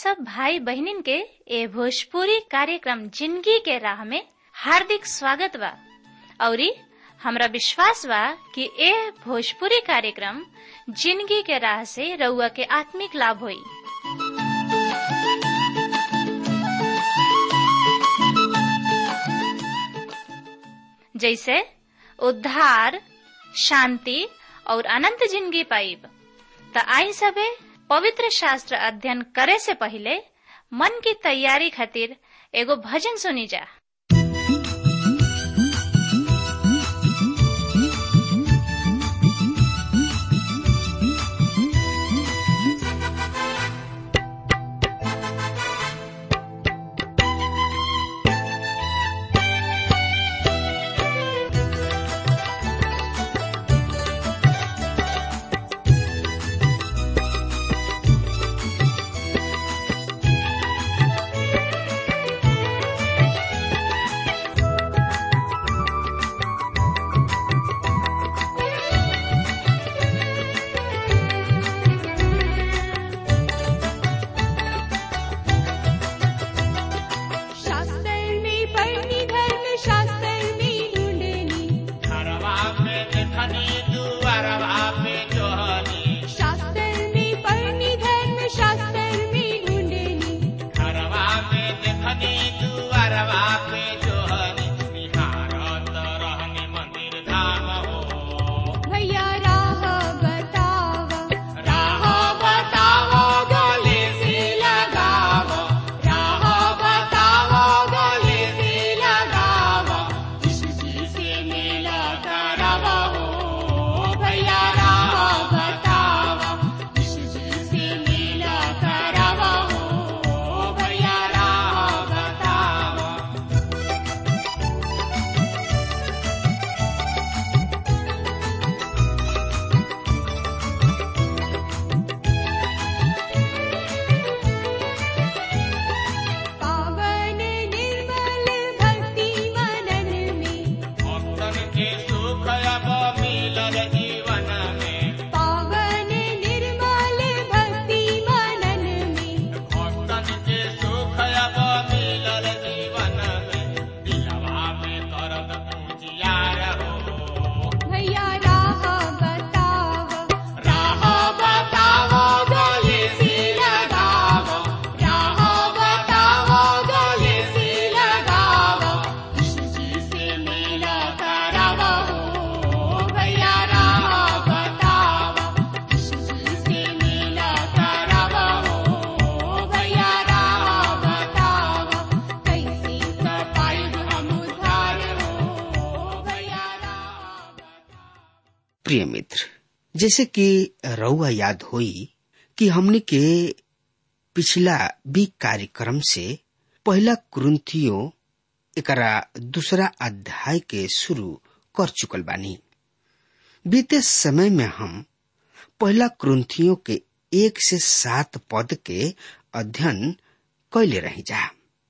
सब भाई बहनिन के ए भोजपुरी कार्यक्रम जिंदगी के राह में हार्दिक स्वागत बा औरी हमरा विश्वास बा कि ए भोजपुरी कार्यक्रम जिंदगी के राह से रउआ के आत्मिक लाभ होई जैसे उद्धार शांति और अनंत जिंदगी पाइब त आई सबे पवित्र शास्त्र अध्ययन करे से पहले मन की तैयारी खातिर एगो भजन सुनी जा शास्त्रनी पढ़नी धर्म शास्त्रनी ढूंढनी घरवा पे देखनी दुआरवा पे जोहनी शास्त्रनी पढ़नी धर्म शास्त्रनी ढूंढनी घरवा पे देखनी दुआरवा पे जोहनी निहारत रहनी मंदिर धाम हो भैया राह बतावा राह बताओ गले से लगाओ राह बताओ गले से लगाओ यीशु जी से मेला करावा हो भैया राह बताओ यीशु जी से मेला करावा हो भैया राह बताओ पावन निर्मल भक्ति मनन में भक्तन के सुख अब मिलल जीवन में पावन निर्मल भक्ति मनन में भक्तन के सुख अब मिलल जीवन में दिलवा में दर्द पूजियार हो भैया राह बतावा राह बताओ गले से लगाओ राह बताओ गले से लगाओ यीशु जी से मेला करावो हो भैया राह बताओ यीशु जी से मेला करावो हो भैया राह बताओ कैसे पाई हम उद्धार हो भैया राह प्रिय मित्र जैसे कि रउआ याद होई कि हमने के पिछला बी कार्यक्रम से पहला कुरुंथियो एकरा दूसरा अध्याय के शुरू कर चुकल बानी बीते समय में हम पहला कुरुंथियो के एक से सात पद के अध्ययन कैले रही जा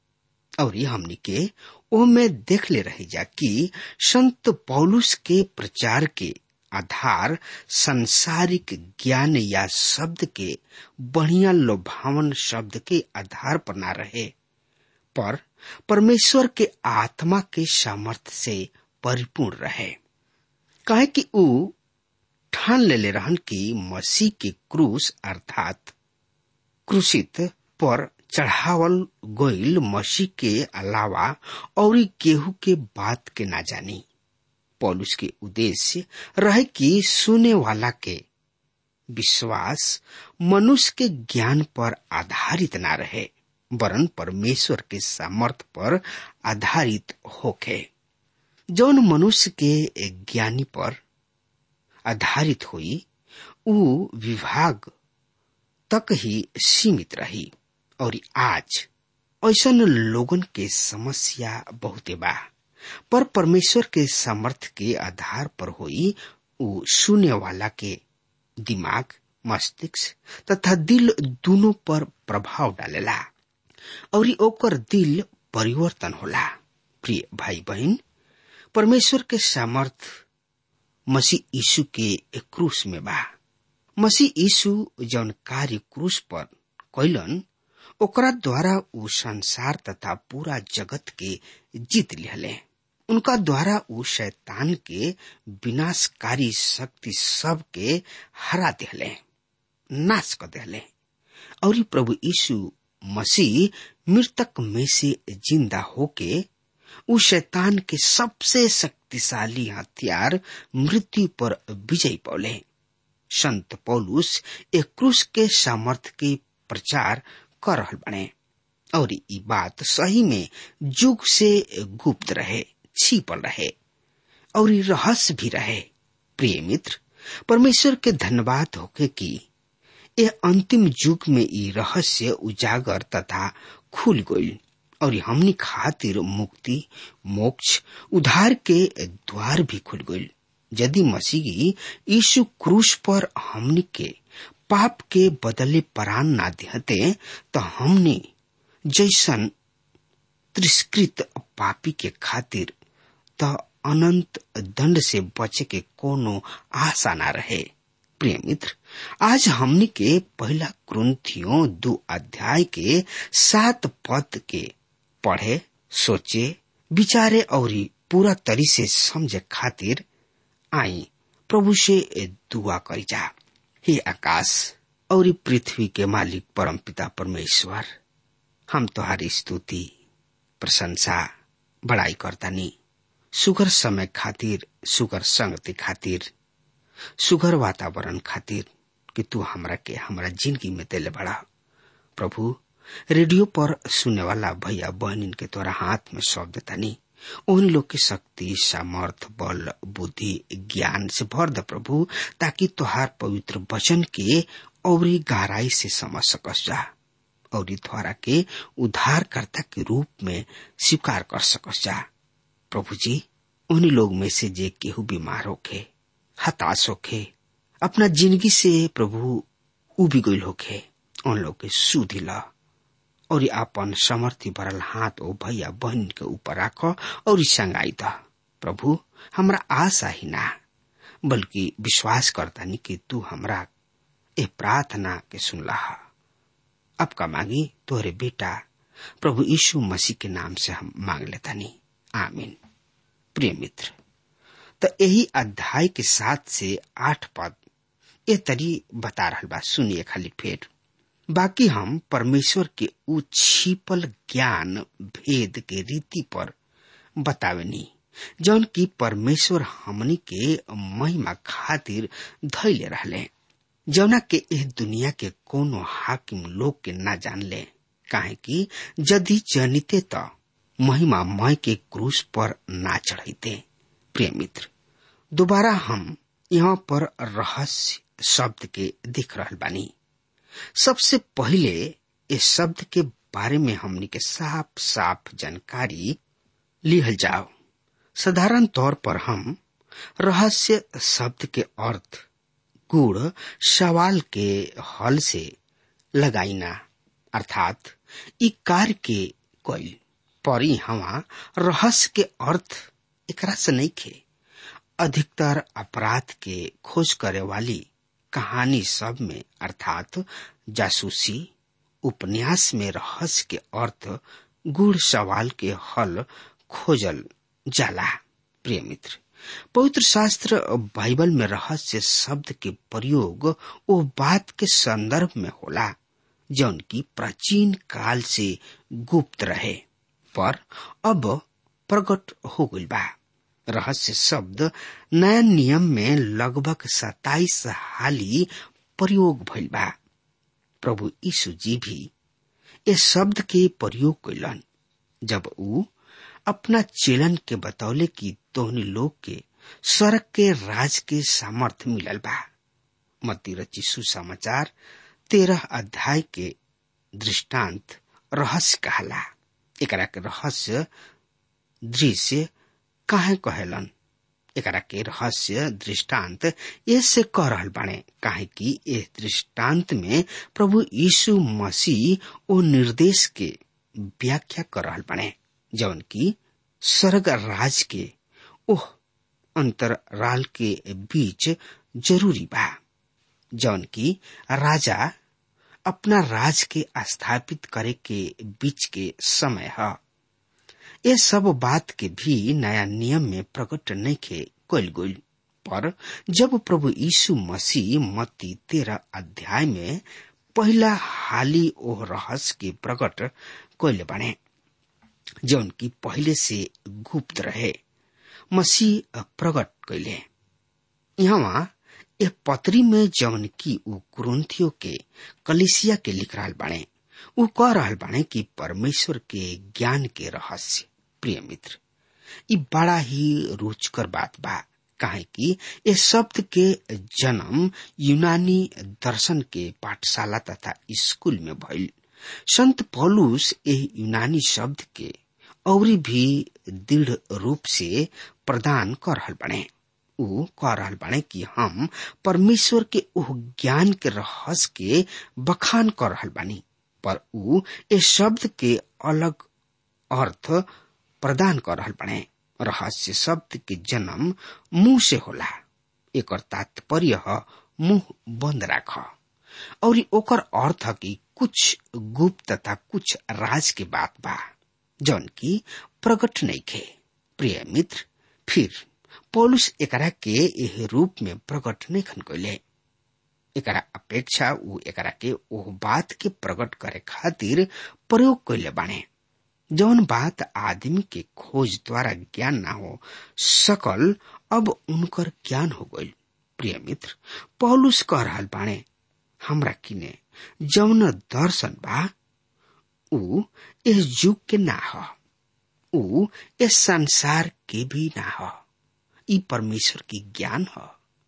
और ये हमनी के ओ में देख ले रही जा कि संत पौलुस के प्रचार के आधार संसारिक ज्ञान या शब्द के बढ़िया लोभावन शब्द के आधार पर ना रहे पर परमेश्वर के आत्मा के सामर्थ्य से परिपूर्ण रहे काहे कि ऊ ठान लेले रहन कि मसीह के क्रूस अर्थात क्रूसित पर चढ़ावल गईल मसीह के अलावा और केहू के बात के ना जानी पौलुस के उद्देश्य रहे कि सुने वाला के विश्वास मनुष्य के ज्ञान पर आधारित ना रहे वरन परमेश्वर के सामर्थ पर आधारित होके जौन मनुष्य के ज्ञानी पर आधारित हुई ऊ विभाग तक ही सीमित रही और आज ऐसन लोगन के समस्या बहुते बा पर परमेश्वर के सामर्थ्य के आधार पर हुई ऊ सुने वाला के दिमाग मस्तिष्क तथा दिल दोनों पर प्रभाव डालेला और ओकर दिल परिवर्तन होला प्रिय भाई बहन परमेश्वर के सामर्थ मसीह यीशु के क्रूस में बा मसीह यीशु जौन कार्य क्रूस पर कैलन ओकरा द्वारा उ संसार तथा पूरा जगत के जीत लिहले उनका द्वारा उ शैतान के विनाशकारी शक्ति सब के हरा दिहले नाश कर दिहले और प्रभु यीशु मसीह मृतक में से जिंदा होके उ शैतान के सबसे शक्तिशाली हथियार मृत्यु पर विजय पौले संत पौलुस एक क्रूस के सामर्थ के प्रचार कर रहल बने और ई बात सही में युग से गुप्त रहे छिपल रहे और ई रहस्य भी रहे प्रिय मित्र परमेश्वर के धन्यवाद होके कि ये अंतिम युग में ई रहस्य उजागर तथा खुल गई और हमनी खातिर मुक्ति मोक्ष उधार के द्वार भी खुल गई यदि मसीह यीशु क्रूस पर हमनी के पाप के बदले परान ना देते तो हमने जैसन तिरस्कृत पापी के खातिर त अनंत दंड से बचे के कोनो आशा ना रहे प्रिय मित्र आज हमनी के पहला क्रंथियों दो अध्याय के सात पद के पढ़े सोचे विचारे और पूरा तरी से समझे खातिर आई प्रभु से दुआ करी जा हे आकाश और पृथ्वी के मालिक परम पिता परमेश्वर हम तुम्हारी स्तुति प्रशंसा बड़ाई करतानी सुगर समय खातिर सुगर संगति खातिर सुगर वातावरण खातिर कि तू हमरा के हमरा जिंदगी में दिले बड़ा प्रभु रेडियो पर सुनने वाला भैया बहनिन के तोरा हाथ में सौंप देतानी उन लोग की शक्ति सामर्थ बल बुद्धि ज्ञान से भर दे प्रभु ताकि तुहार पवित्र वचन के और गहराई से समझ सकस जा और द्वारा के उद्धारकर्ता के रूप में स्वीकार कर सकस जा प्रभु जी उन्हीं लोग में से जे केहू बीमार होखे हताश होखे अपना जिंदगी से प्रभु उबी गईल होखे उन लोग के सुधी ला और आपन समर्थी भरल हाथ ओ भैया बहन के ऊपर राख और संगाई द प्रभु हमरा आशा ही ना बल्कि विश्वास करता नहीं कि तू हमरा ए प्रार्थना के सुनला अब का मांगी तोहरे बेटा प्रभु यीशु मसीह के नाम से हम मांग लेता नहीं आमीन प्रिय मित्र तो यही अध्याय के सात से आठ पद ए तरी बता रहा बा सुनिए खाली फेर बाकी हम परमेश्वर के उ छिपल ज्ञान भेद के रीति पर बतावेनी जौन की परमेश्वर हमनी के महिमा खातिर धैले रहले जौना के एह दुनिया के कोनो हाकिम लोग के ना जान ले काहे कि यदि जनिते त महिमा मय के क्रूस पर ना चढ़ते प्रिय मित्र दोबारा हम यहाँ पर रहस्य शब्द के देख रहल बानी सबसे पहले इस शब्द के बारे में हमनी के साफ साफ जानकारी लिहल जाओ साधारण तौर पर हम रहस्य शब्द के अर्थ गुड़ सवाल के हल से लगाइना अर्थात इ कार्य के कोई पर हवा रहस्य के अर्थ एकरा से नहीं खे अधिकतर अपराध के खोज करे वाली कहानी सब में अर्थात जासूसी उपन्यास में रहस्य के अर्थ गुड़ सवाल के हल खोजल जाला प्रिय मित्र पवित्र शास्त्र बाइबल में रहस्य शब्द के प्रयोग वो बात के संदर्भ में होला जौन की प्राचीन काल से गुप्त रहे पर अब प्रकट हो गई बा रहस्य शब्द नया नियम में लगभग सताइस हाली प्रयोग भइल बा प्रभु यीशु जी भी इस शब्द के प्रयोग कैलन जब ऊ अपना चेलन के बतौले कि तोहनी लोग के स्वर्ग के राज के सामर्थ मिलल बा मती रची सुसमाचार तेरह अध्याय के दृष्टांत रहस्य कहला एकरा के रहस्य दृश्य काहे कहेलन एकरा के रहस्य दृष्टांत ऐसे कह रहल बाणे काहे कि इस दृष्टांत में प्रभु यीशु मसीह ओ निर्देश के व्याख्या कर रहल बाणे जौन की स्वर्ग राज के ओह अंतराल के बीच जरूरी बा जौन की राजा अपना राज के स्थापित करे के बीच के समय है ये सब बात के भी नया नियम में प्रकट नहीं खे कल गई पर जब प्रभु यीशु मसीह मत्ती तेरह अध्याय में पहला हाली ओह रहस्य के प्रकट कैले बने जौन की पहले से गुप्त रहे मसीह प्रकट कैले यहाँ ए पत्री में जौन की उ कुरुंथियों के कलिसिया के लिख रहा बाणे उ कह रहा बाणे कि परमेश्वर के ज्ञान के रहस्य प्रिय मित्र ई बड़ा ही रुचकर बात बा काहे कि ये शब्द के जन्म यूनानी दर्शन के पाठशाला तथा स्कूल में भइल संत पौलुस यह यूनानी शब्द के और भी दृढ़ रूप से प्रदान कर रहल बने उ कह रहल बाने कि हम परमेश्वर के उह ज्ञान के रहस्य के बखान कर रहल बानी पर उ ए शब्द के अलग अर्थ प्रदान कर रहल बाने रहस्य शब्द के जन्म मुंह से होला एकर तात्पर्य ह मुंह बंद राख और ओकर अर्थ कि कुछ गुप्त तथा कुछ राज के बात बा जौन की प्रकट नहीं खे प्रिय मित्र फिर पौलुस एकरा के एह रूप में प्रकट नहीं खन कैले एकरा अपेक्षा उ एकरा के ओह बात के प्रकट करे खातिर प्रयोग कैले बाने जौन बात आदमी के खोज द्वारा ज्ञान ना हो सकल अब उनकर ज्ञान हो गई प्रिय मित्र पौलुस कह रहल बाणे हमरा किने जौन दर्शन बा उ इस युग के ना ह उ इस संसार के भी ना ह ई परमेश्वर की ज्ञान ह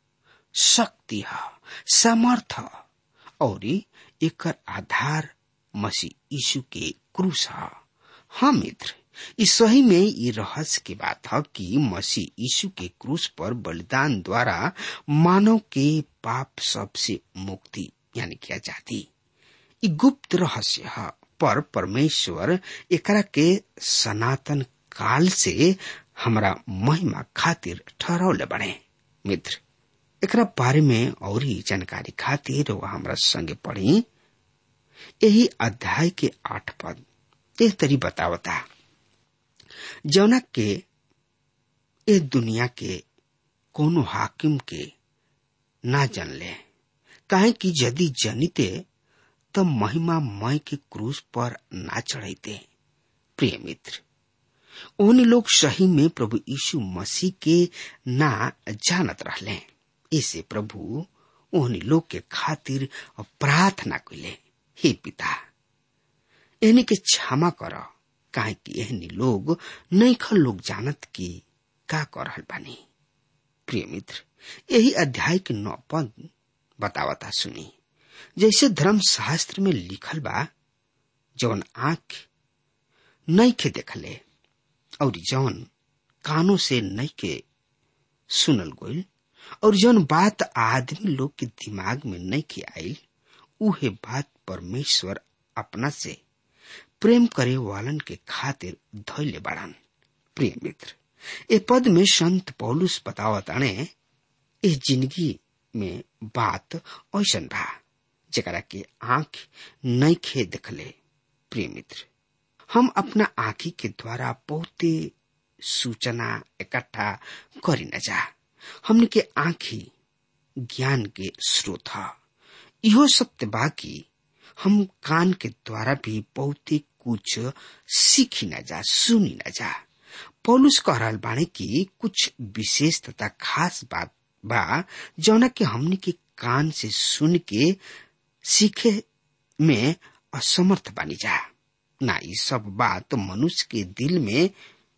शक्ति ह सामर्थ ह और एकर आधार मसीह यीशु के क्रूस ह हाँ मित्र इस सही में ये रहस्य की बात है कि मसीह यीशु के क्रूस पर बलिदान द्वारा मानव के पाप सबसे मुक्ति यानी किया जाती ये गुप्त रहस्य है पर परमेश्वर एकरा के सनातन काल से हमरा महिमा खातिर ठहरौले बने मित्र एकरा बारे में और ही जानकारी खातिर वह हमरा संगे पढ़ी यही अध्याय के आठ पद एह तरी बतावता जौना के ए दुनिया के कोनो हाकिम के ना जन ले काहे कि यदि जनिते त महिमा मय के क्रूस पर ना चढ़ाइते प्रिय मित्र उन लोग सही में प्रभु यीशु मसीह के ना जानत रहले इसे प्रभु उन लोग के खातिर प्रार्थना कैले हे पिता एहनी के क्षमा कर काहे कि एहनी लोग नैखल लोग जानत कि का कर रहल बानी प्रिय मित्र यही अध्याय के नौ पद बतावता सुनी जैसे धर्म शास्त्र में लिखल बा जौन आंख नैखे देखले और जौन कानों से नैखे सुनल गोल और जौन बात आदमी लोग के दिमाग में नैखे आयल उहे बात परमेश्वर अपना से प्रेम करे वालन के खातिर धैले बाड़न प्रिय मित्र ए पद में संत पौलुस बतावताने इस जिंदगी में बात ऐसन बा जरा के आंख नैखे देखले प्रिय मित्र हम अपना आंखी के द्वारा बहुते सूचना इकट्ठा करी न जा हमने के आंखी ज्ञान के स्रोत है इहो सत्य बा कि हम कान के द्वारा भी बहुते कुछ सीखी न जा सुनी न जा पौलुस कह रहल बाणे कि कुछ विशेष तथा खास बात बा जौना के हमने के कान से सुन के सीखे में असमर्थ बनी जा ना ये सब बात मनुष्य के दिल में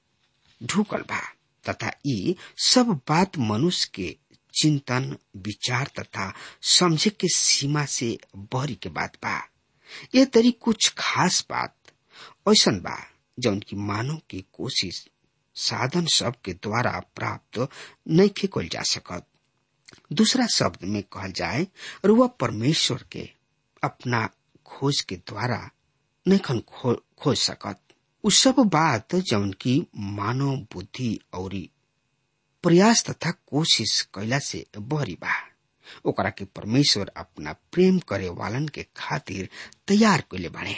ढुकल बा तथा ये सब बात मनुष्य के चिंतन विचार तथा समझे के सीमा से बहरी के बात बा ये तरी कुछ खास बात ऐसा बा जौन की मानव की कोशिश साधन सब के द्वारा प्राप्त नहीं कल जा सकत दूसरा शब्द में कहल जाए और वह परमेश्वर के अपना खोज के द्वारा नहीं खो, खोज सकत उ सब बात जौन की मानव बुद्धि और प्रयास तथा कोशिश कैला से बहरी बा ओकरा के परमेश्वर अपना प्रेम करे वालन के खातिर तैयार कैले बाड़े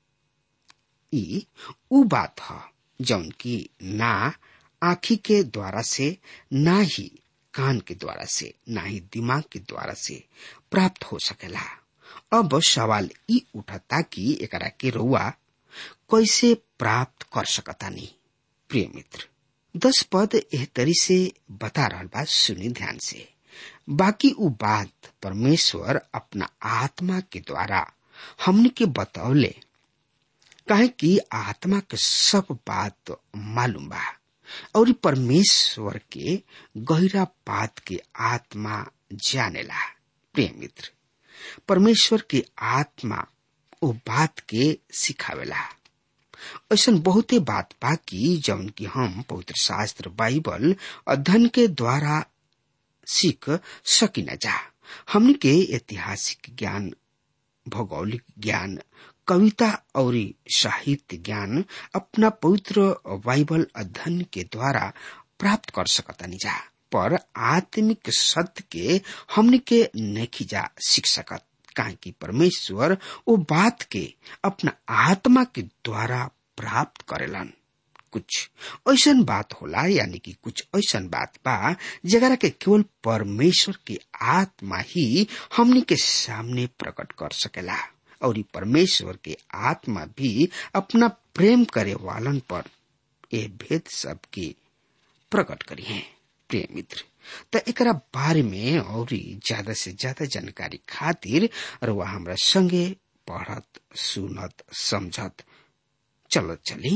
ई उ बात ह जौन की ना आखी के द्वारा से ना ही कान के द्वारा से ना ही दिमाग के द्वारा से प्राप्त हो सकेला अब सवाल ई उठता कि एकरा के रउआ कैसे प्राप्त कर सकतानी प्रिय मित्र दस पद एह तरी से बता रहल बा सुनी ध्यान से बाकी उ बात परमेश्वर अपना आत्मा के द्वारा हमने के बतौले काहे कि आत्मा के सब बात मालूम बा और ई परमेश्वर के गहरा बात के आत्मा जानेला प्रिय मित्र परमेश्वर के आत्मा ओ बात के सिखावेला ऐसा बहुते बात बा कि जौन की हम पवित्र शास्त्र बाइबल अध्ययन के द्वारा सीख सकी न जा हमने के ऐतिहासिक ज्ञान भौगोलिक ज्ञान कविता और साहित्य ज्ञान अपना पवित्र बाइबल अध्ययन के द्वारा प्राप्त कर सकतानी जा पर आत्मिक सत्य के हमने के नहीं जा सीख सकत काहे कि परमेश्वर वो बात के अपना आत्मा के द्वारा प्राप्त करेलन कुछ ऐसा बात होला यानी कि कुछ ऐसा बात बा जगरा के केवल परमेश्वर के आत्मा ही हमनी के सामने प्रकट कर सकेला और ई परमेश्वर के आत्मा भी अपना प्रेम करे वालन पर ए भेद सबके प्रकट करी है प्रिय मित्र त एकरा बारे में और ज्यादा से ज्यादा जानकारी खातिर रुआ हमरा संगे पढ़त सुनत समझत चलत चली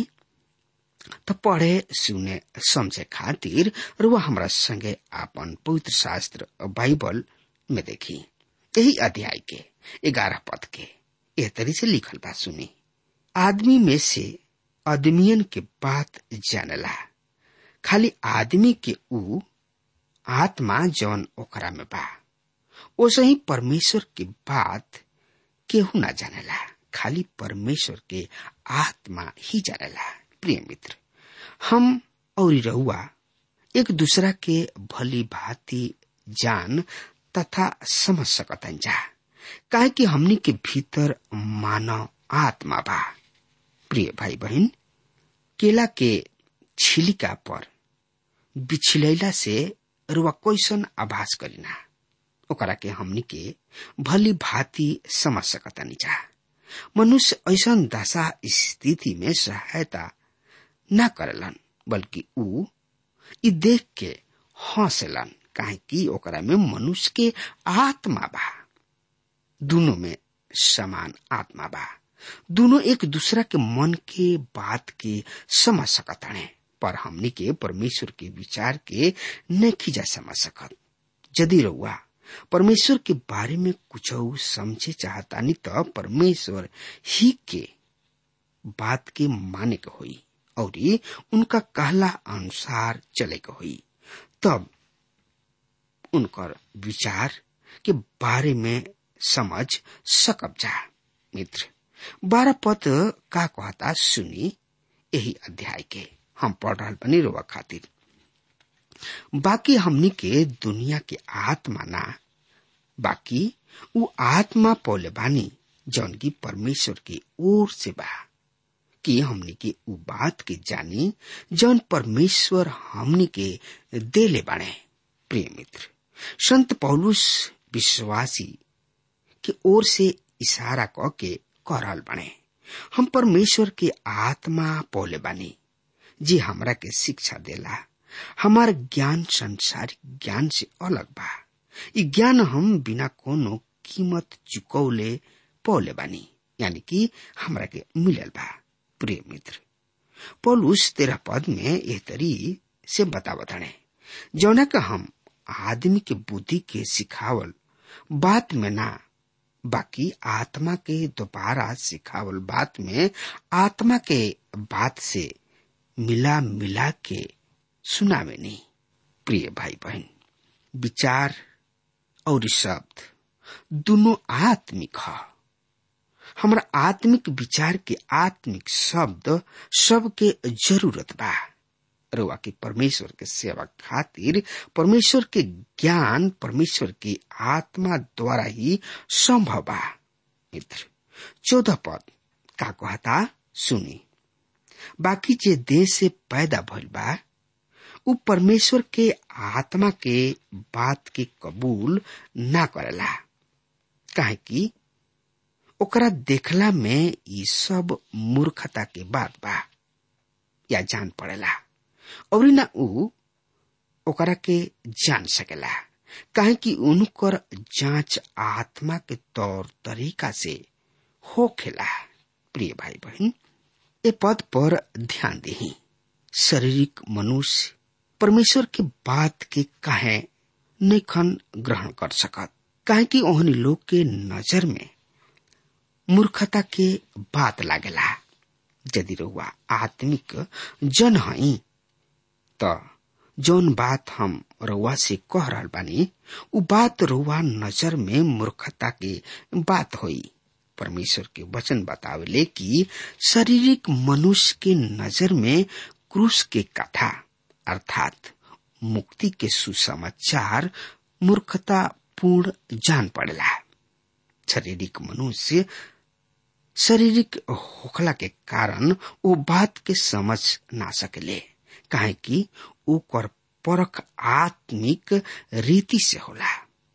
त पढ़े सुने समझे खातिर रुआ हमरा संगे आपन पवित्र शास्त्र बाइबल में देखी यही अध्याय के ग्यारह पद के एह तरी से लिखल बा सुनी आदमी में से आदमियन के बात जानला खाली आदमी के ऊ आत्मा जौन ओकरा में बा ओसे ही परमेश्वर की बात केहू ना जानेला खाली परमेश्वर के आत्मा ही जानेला प्रिय मित्र हम और रहुआ एक दूसरा के भली भांति जान तथा समझ सकतन जा काहे कि हमनी के भीतर मानव आत्मा बा प्रिय भाई बहन केला के छिलिका पर बिछलैला से रुआ कैसन आभास करीना ओकरा के हमनी के भली भांति समझ सकतानी जा मनुष्य ऐसा दशा स्थिति में सहायता न करलन बल्कि ऊ ई देख के हंसलन काहे कि ओकरा में मनुष्य के आत्मा बा दोनों में समान आत्मा बा दोनों एक दूसरा के मन के बात के समझ सकताने पर हमनी के परमेश्वर के विचार के नहीं जा समझ सकत यदि रउआ परमेश्वर के बारे में कुछ समझे चाहतानी तो परमेश्वर ही के बात के माने के होई और उनका कहला अनुसार चले के होई तब उनकर विचार के बारे में समझ सकब जा मित्र बारह पद का कहता सुनी यही अध्याय के हम पढ़ रहा बनी रोवा खातिर बाकी हमनी के दुनिया के आत्मा ना बाकी वो आत्मा पौले बानी जौन की परमेश्वर की ओर से बा कि हमनी के उ बात के जानी जौन परमेश्वर हमनी के देले बाणे प्रिय मित्र संत पौलुस विश्वासी के ओर से इशारा क के करल बने हम परमेश्वर के आत्मा पौले बानी जी हमरा के शिक्षा देला हमार ज्ञान संसारिक ज्ञान से अलग बा ई ज्ञान हम बिना कोनो कीमत चुकौले पौले बानी यानी कि हमरा के मिलल बा प्रिय मित्र पौलुस तेरह पद में एह तरी से बतावताने जौना का हम आदमी के बुद्धि के सिखावल बात में ना बाकी आत्मा के दोबारा सिखावल बात में आत्मा के बात से मिला मिला के सुनावे नहीं प्रिय भाई बहन विचार और शब्द दोनों आत्मिक है हमारा आत्मिक विचार के आत्मिक शब्द सबके जरूरत बा रुआ की परमेश्वर के सेवा खातिर परमेश्वर के ज्ञान परमेश्वर की आत्मा द्वारा ही संभव बा मित्र चौदह पद का कहता सुनी बाकी जे देह से पैदा भइल बा उ परमेश्वर के आत्मा के बात के कबूल ना करेला काहे कि ओकरा देखला में ई सब मूर्खता के बात बा या जान पड़ेला और ना उ ओकरा के जान सकेला काहे कि उनकर जांच आत्मा के तौर तरीका से होखेला प्रिय भाई बहन ए पद पर ध्यान दही शारीरिक मनुष्य परमेश्वर के बात के काहे नैखन ग्रहण कर सकत काहे कि ओहनी लोग के नजर में मूर्खता के बात लागेला यदि रहुआ आत्मिक जन हई त जौन बात हम रउआ से कह रहल बानी उ बात रउआ नजर में मूर्खता के बात होई परमेश्वर के वचन बतावेले कि शारीरिक मनुष्य के नजर में क्रूस के कथा अर्थात मुक्ति के सुसमाचार मूर्खता पूर्ण जान पड़ेला शारीरिक मनुष्य शारीरिक होखला के कारण वो बात के समझ ना सकेले काहे कि ओकर परख आत्मिक रीति से होला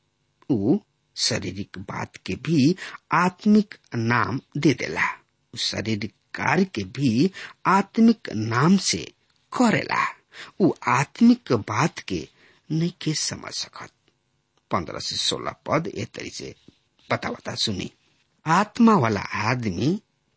उ शारीरिक बात के भी आत्मिक नाम दे देला उ शारीरिक कार्य के भी आत्मिक नाम से करेला उ आत्मिक बात के नहीं के समझ सकत पंद्रह से सोलह पद ए तरी से बता बता सुनी आत्मा वाला आदमी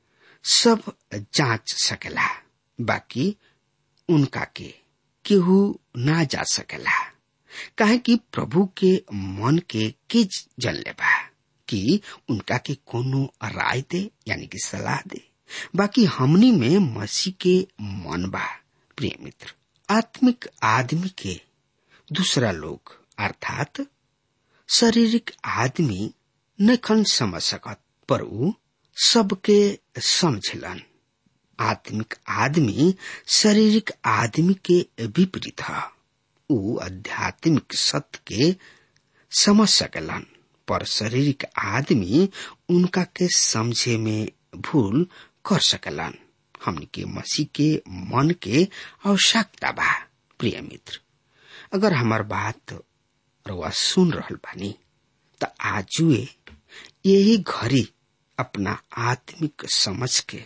सब जांच सकेला बाकी उनका के केहू ना जा सकेला काहे कि प्रभु के मन के के जन लेबा कि उनका के कोनो राय दे यानी कि सलाह दे बाकी हमनी में मसीह के मन बा प्रिय मित्र आत्मिक आदमी के दूसरा लोग अर्थात शारीरिक आदमी नखन समझ सकत पर उ सबके समझलन आत्मिक आदमी शारीरिक आदमी के विपरीत है उ आध्यात्मिक सत्य के समझ सकलन पर शारीरिक आदमी उनका के समझे में भूल कर सकलन हमनी के मसीह के मन के आवश्यकता बा प्रिय मित्र अगर हमार बात रवा सुन रहल बानी त आजुए यही घड़ी अपना आत्मिक समझ के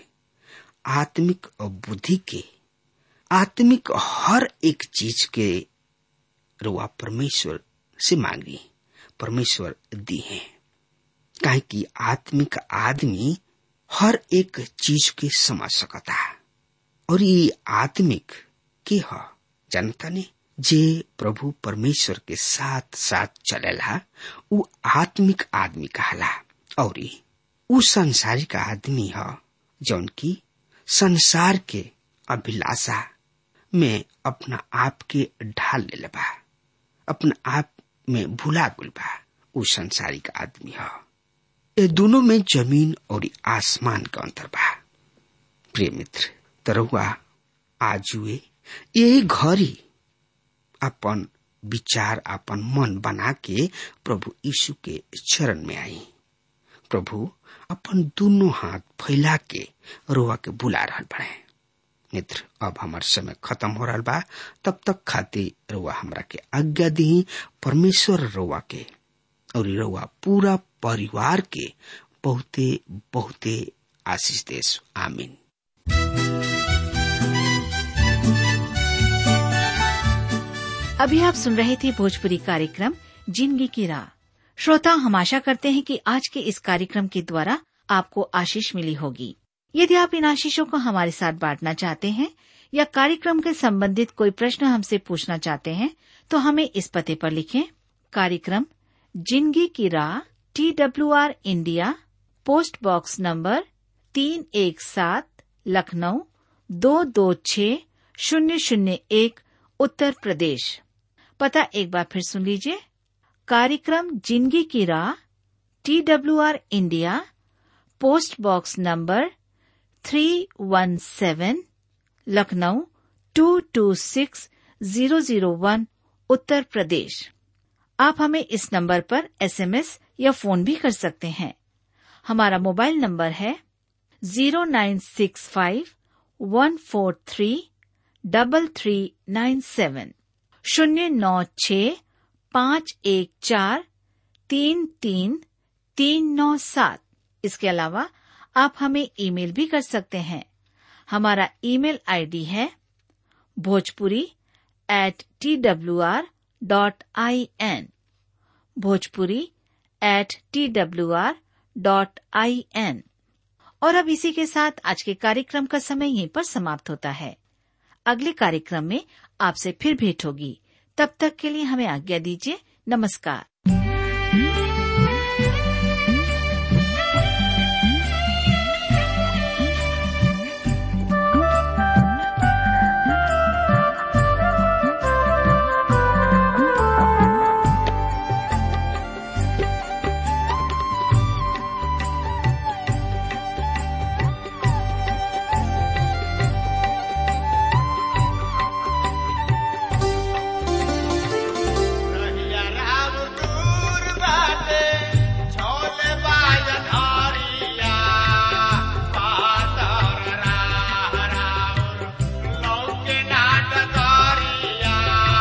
आत्मिक बुद्धि के आत्मिक हर एक चीज के रुआ परमेश्वर से मांगी परमेश्वर दी है काहे कि आत्मिक आदमी हर एक चीज के समझ सकता और ये आत्मिक के ह जनता ने जे प्रभु परमेश्वर के साथ साथ चलेला उ आत्मिक आदमी कहला और उ संसारिक आदमी ह जौन की संसार के अभिलाषा में अपना आप के ढाल ले बा अपना आप में भुला गुल बा उ संसारिक आदमी ह ये दोनों में जमीन और आसमान का अंतर बा प्रिय मित्र तरहुआ आजुए यही घड़ी अपन विचार अपन मन बना के प्रभु यीशु के चरण में आई प्रभु अपन दोनों हाथ फैला के रोआ के बुला रहा बड़े मित्र अब हमार समय खत्म हो रहा बा तब तक खातिर रोआ हमरा के आज्ञा दी परमेश्वर रोआ के और रोआ पूरा परिवार के बहुते बहुते आशीष देश आमीन अभी आप सुन रहे थे भोजपुरी कार्यक्रम जिंदगी की राह श्रोता हम आशा करते हैं कि आज के इस कार्यक्रम के द्वारा आपको आशीष मिली होगी यदि आप इन आशीषों को हमारे साथ बांटना चाहते हैं या कार्यक्रम के संबंधित कोई प्रश्न हमसे पूछना चाहते हैं तो हमें इस पते पर लिखें कार्यक्रम जिंदगी की राह T W R India post box number तीन एक सात लखनऊ दो दो छ शून्य शून्य एक उत्तर प्रदेश पता एक बार फिर सुन लीजिए कार्यक्रम जिंदगी की राह T W R India post box number three one seven Lucknow two two six zero zero one Uttar Pradesh आप हमें इस नंबर पर एसएमएस या फोन भी कर सकते हैं हमारा मोबाइल नंबर है zero nine six five one four three double three nine seven शून्य नौ छ पाँच एक चार तीन तीन तीन नौ सात इसके अलावा आप हमें ईमेल भी कर सकते हैं हमारा ईमेल आईडी है Bhojpuri at T W R dot I N Bhojpuri at T W R dot I N और अब इसी के साथ आज के कार्यक्रम का समय यहीं पर समाप्त होता है अगले कार्यक्रम में आपसे फिर भेंट होगी तब तक के लिए हमें आज्ञा दीजिए नमस्कार रहिया राम दूर बाटे, छोले बाजन हरिया। पातर राह राउर, लौके नाट करिया।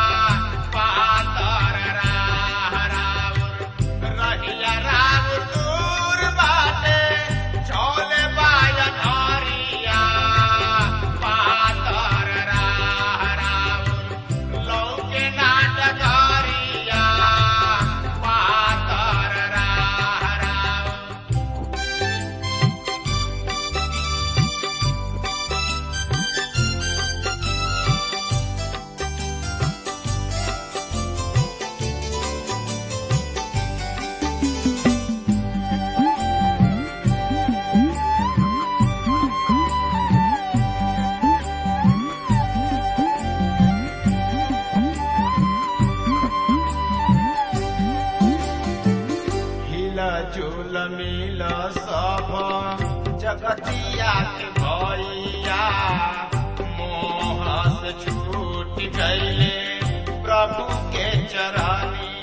पातर राह राउर, रहिया राम दूर बाटे, छोले बाजन हरिया। पातर राह राउर, लौके नाटकारिया पातर राह राउर हिला झूल मिल सब जगतिया के भैया मोह से छूट गईले प्रभु के चरनिया